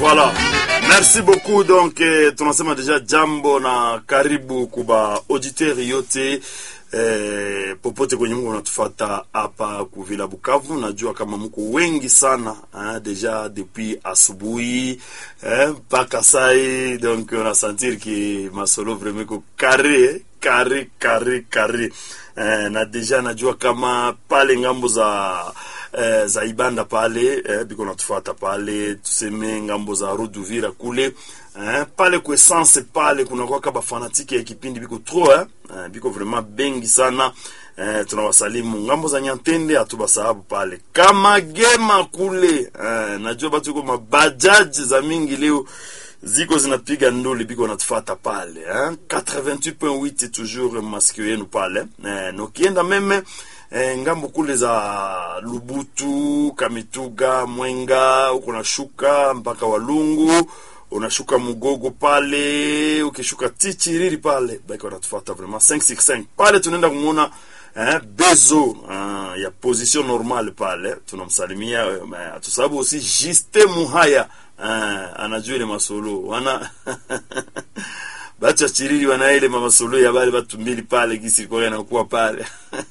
Voilà. Merci beaucoup donc eh, tunasema deja jambo na karibu kuba auditeur yote eh, popote kwenye mko unatufata hapa kuvila Bukavu. Najua kama mko wengi sana hein, deja depuis asubuhi mpaka eh, sai donc on a sentir que masolo vraiment ko carré carré carré carré eh, na deja najua kama pale ngambo za eh, za Ibanda pale eh, biko natufuata pale, tuseme ngambo za Ruduvira kule eh, pale kwa essence pale kuna kwa bafanatiki ya kipindi biko trop eh, eh, biko vraiment bengi sana eh, tunawasalimu ngambo za Nyantende, hatubasahabu pale kama gema kule eh, najua batu ko mabajaji za mingi leo ziko zinapiga nduli biko natufata pale eh? 88.8 toujours masikio yenu pale eh, nokienda meme eh, ngambo kule za Lubutu, Kamituga, Mwenga, uko nashuka mpaka Walungu, unashuka Mugogo pale, ukishuka Tichiriri pale baki wanatufuata vraiment 565 pale, tunaenda kumwona eh, Bezo uh, ya position normale pale, tunamsalimia uh, tusababu aussi Juste Muhaya uh, anajua ile masolo wana bacha chiriri wana ile mamasolo ya bale batu mbili pale gisi kwa yanakuwa pale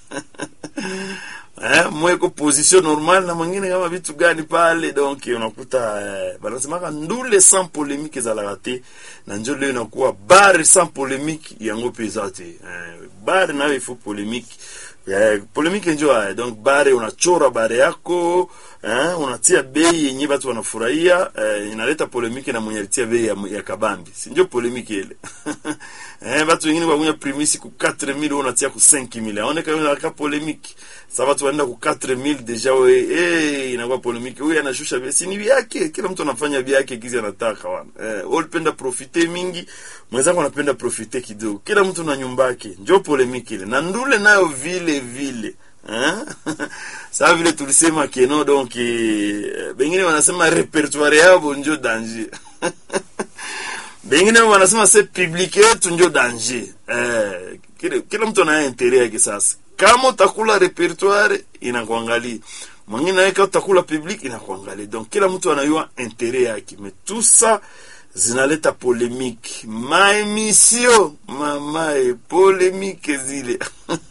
eh, mweko position normal na mwingine kama vitu gani pale, donc unakuta eh, banasemaka ndule sans polemique za lagate na njo leo inakuwa bare sans polemique yango peza te eh, bare nayo ifo polemique eh, polemique njo eh, donc bare unachora bare yako eh, unatia bei yenye batu wanafurahia eh, inaleta polemiki na mwenye alitia bei ya, ya kabambi, si ndio polemiki ile eh, batu wengine wakunya primisi ku 4000 unatia ku 5000 aoneka hiyo inaleta polemiki. Sasa watu wanaenda ku 4000 deja we eh, inakuwa polemiki. Huyu anashusha bei, si ni yake, kila mtu anafanya bei yake kizi anataka wana eh, wewe unapenda profite mingi, mwenzako anapenda profite kidogo, kila mtu na nyumba yake, ndio polemiki ile, na ndule nayo vile vile Sasa vile tulisema keno donc eh, bengine wanasema repertoire yabo njo danger bengine wanasema se public yetu njo danger eh, kila, kila mtu ana interet yake. Sasa kama utakula repertoire inakuangalia, mwingine naye kama utakula public inakuangalia, donc kila mtu anayua interet yake, mais tout ça zinaleta polemique maemission mamae polemique zile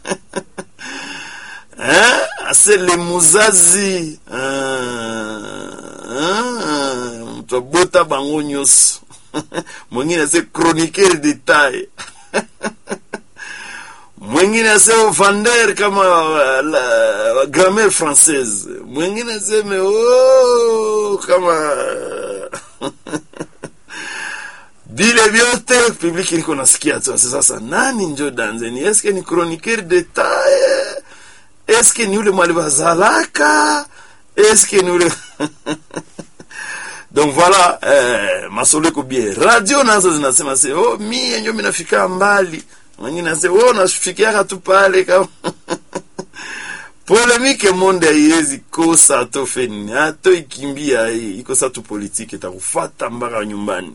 Eh, ase le muzazi mtu abota bango nyonso mwingine ase chroniqueur detail mwingine ase vendeur kama la, grammaire française mwingine aseme oh, kama vile vyote publiki niko nasikia tu sasa, nani njo danzeni? Eske ni chroniqueur detail eske ni ule mwali bazalaka eske ni ule donc voilà eh, masoleko bie radio nazo zinasema se oh, mie njo minafika mbali, wengine nase oh, nafikiaka tu pale kama polemike monde haiwezi kosa ato feni ato ikimbia ikosa tu politike takufata mpaka nyumbani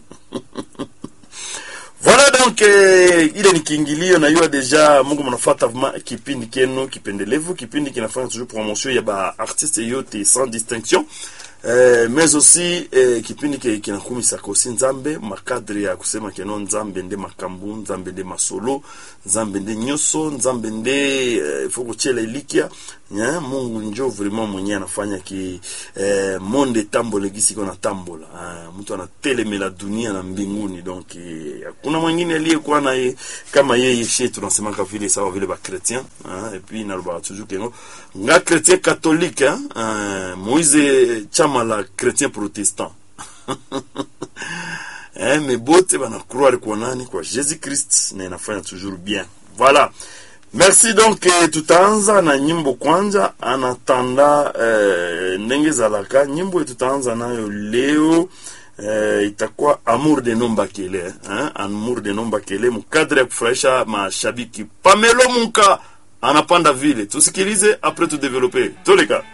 Voilà donc eh, ile ni kiingilio na yua deja Mungu mnafuata kipindi kenu kipendelevu, kipindi kinafanya toujours promotion ya ba artiste yote sans distinction eh, mais aussi eh, kipindi ke kinakumisa kosi nzambe makadre ya kusema keno nzambe nde makambu nzambe nde masolo nzambe nde nyoso nzambe nde eh, foko chela ilikia yeah, Mungu njo vraiment mwenye anafanya ki eh, monde tambole gisi kona tambola ah, mtu anatelemela dunia na mbinguni donc hakuna eh, mwingine aliyekuwa naye kama yeye she tunasemaka vile sawa vile ba chrétien ah, et puis naloba toujours kengo nga chrétien catholique ah, Moise chama la chrétien protestant eh, mais bote bana croire kwa nani kwa Jésus Christ na inafanya toujours bien voilà Merci donc eh, tutaanza na nyimbo kwanza anatanda eh, ndenge zalaka nyimbo tutaanza nayo leo eh, itakuwa Amour de Nombakele eh, Amour de Nombakele mkadre ya kufurahisha mashabiki. Pamelo Munka anapanda vile, tusikilize apres tu develope toleka